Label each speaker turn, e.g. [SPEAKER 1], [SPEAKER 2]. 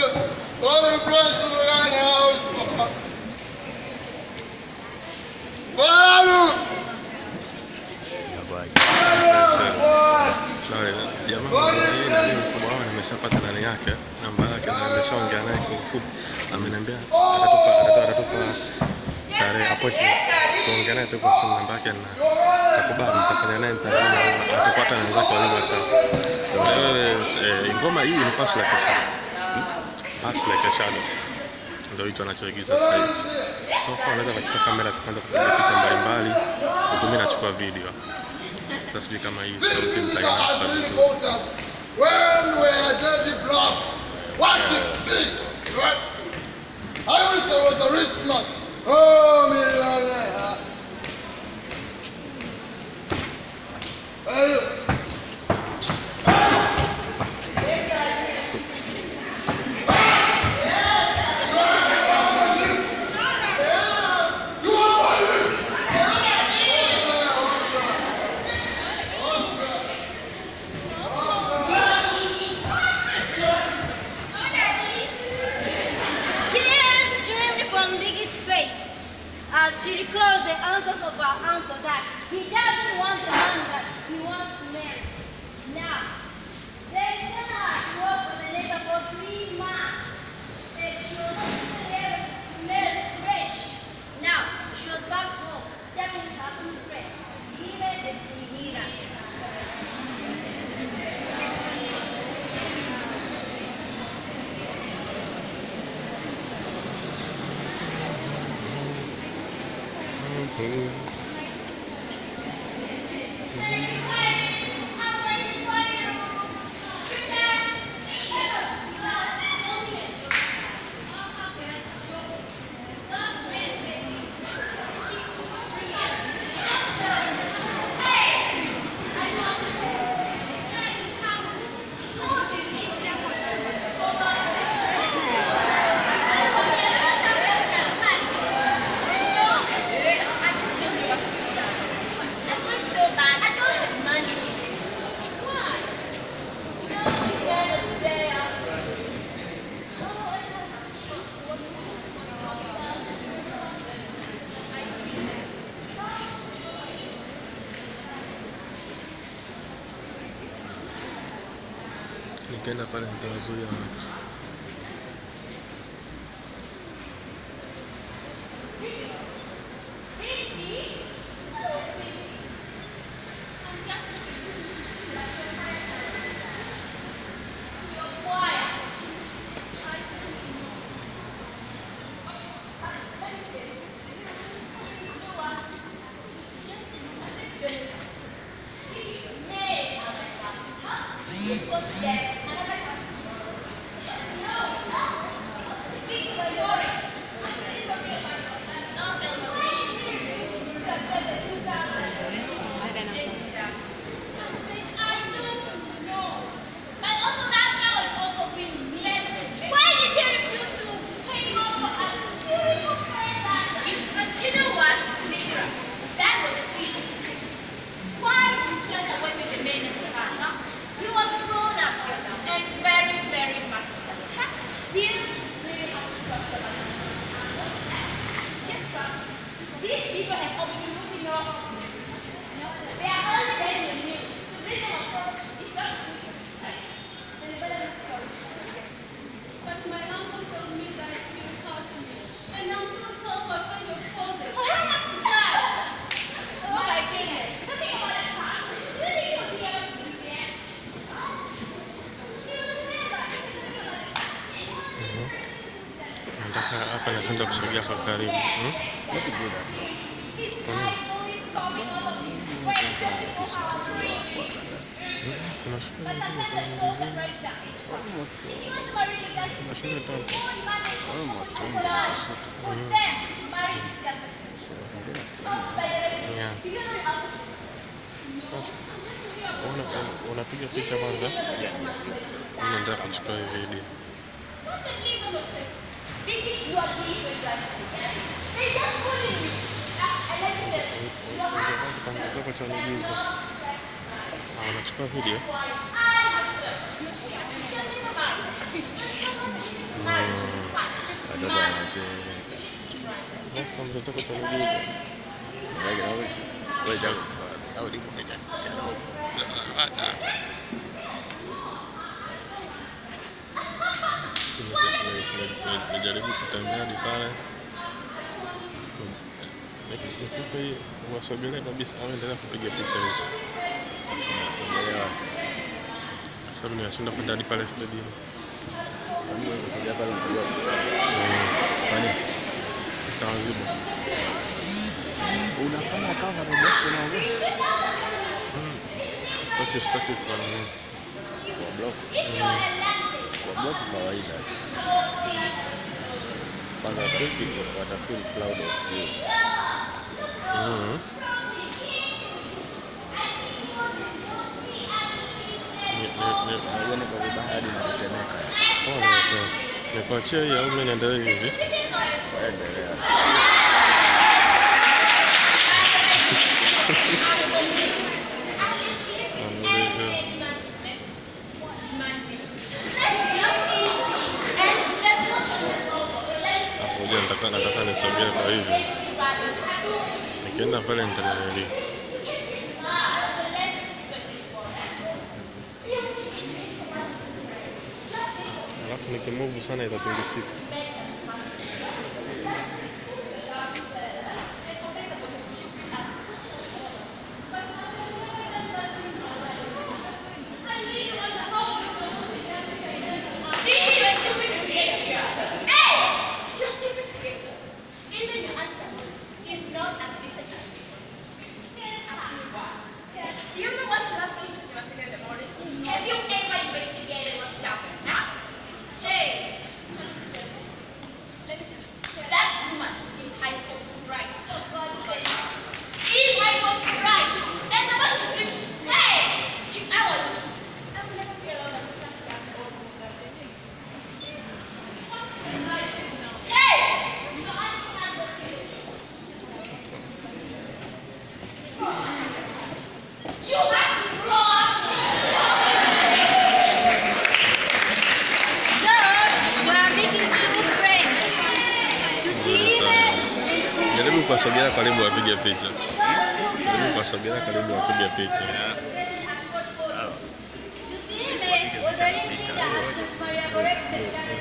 [SPEAKER 1] Sorry, jamaa hii nani mkubwa wao nimeshapata nani yake namba yake na nimeshaongea naye kwa ufupi, ameniambia atatupa atatupa atatupa tarehe appointment kuongea naye tu kwa simu, namba yake na takubali, nitafanya naye interview na atapata na wenzake wawili watatu. So wewe eh, ngoma hii ni Pass Like a Shadow, Hmm? Pass Like a Shadow ndio hicho anachoigiza sasa hivi. So far unaweza kuchukua kamera tukaanza kupiga picha mbalimbali, huku mimi nachukua video. Sasa sijui kama hii sauti nitainasa vizuri.
[SPEAKER 2] When we are dirty block, what it did, right? I wish I was a rich man. Oh, millionaire. Hey,
[SPEAKER 3] Tears streamed from Biggie's face as she recalled the answers of her uncle that he doesn't want the man that he wants to marry. Now, they sent her to work for the neighbor for three months. And she was not even able to smell fresh. Now, she was back home, checking her food friend, even the Kuhira.
[SPEAKER 1] Nikienda pale nitawazuia watu.
[SPEAKER 3] Why did he refuse to pay over and
[SPEAKER 4] You know what, Mira? That was a foolish decision. Why did you end up with the man of the man, huh? You are grown up here now and very, very mature. Huh? Do you really have to trust the man? Just trust me. These people have overlooked your No, they are only there to you. To bring them approach is not sweet. Then you better look for it.
[SPEAKER 5] But my uncle told me that you will call to me. And uncle told my friend your closet.
[SPEAKER 4] Oh my goodness. Something about that car. You think you'll be able to do that?
[SPEAKER 1] Mhm. Nataka hapa naanza kusogea kwa karibu. Hmm? Kwa nini? Hmm? Kuna shule nyingine kuna shule tatu. Yeah. Sasa una, unapiga picha kwanza? Mimi nataka kuchukua hii video. Kitango chako cha uigizo. Ah, unachukua video?
[SPEAKER 6] watoto wanacheza
[SPEAKER 1] Kwa mtoto wako cha miguu.
[SPEAKER 6] Like, always, always have au liko picha picha dogo.
[SPEAKER 1] Najaribu kutembea hadi pale nikupe hii wasogelee kabisa au endelea kupiga picha hizo
[SPEAKER 6] Unasogelea
[SPEAKER 1] sababu ninashinda kwenda hadi pale stadium
[SPEAKER 6] Kwani wewe kusogea pale unajua kwani
[SPEAKER 1] itawazibu
[SPEAKER 6] unafanya kama robot unaongea
[SPEAKER 1] sitaki sitaki kwa nini
[SPEAKER 6] kwa block kwa block kawaida kwanza friki wata feel cloud of view
[SPEAKER 1] Mhm. Ni- ni- ni-
[SPEAKER 6] unajua niko vibaya hadi natetemeka
[SPEAKER 1] oh, ni- ni- nikuachie hii au mimi niendelee hivi
[SPEAKER 6] waendelea
[SPEAKER 1] hapo je nataka nataka nisogee kwa hivi nikienda pale nitananili alafu nikimuvu sana itatingishika
[SPEAKER 4] Do you know what she was doing to me yesterday in the morning? Have you ever investigated what she done now? Hey! Let me tell you, that woman is hypocrite. Is hypocrite. And the way she treats hey! If I was you, I would never see a lot of Hey! You have to grow up.
[SPEAKER 3] Those were making two friends. To see them.
[SPEAKER 1] jaribu kuwasogelea karibu wapige picha jaribu kuwasogelea karibu wapige picha
[SPEAKER 3] To see them was a thing that Maria Goretzka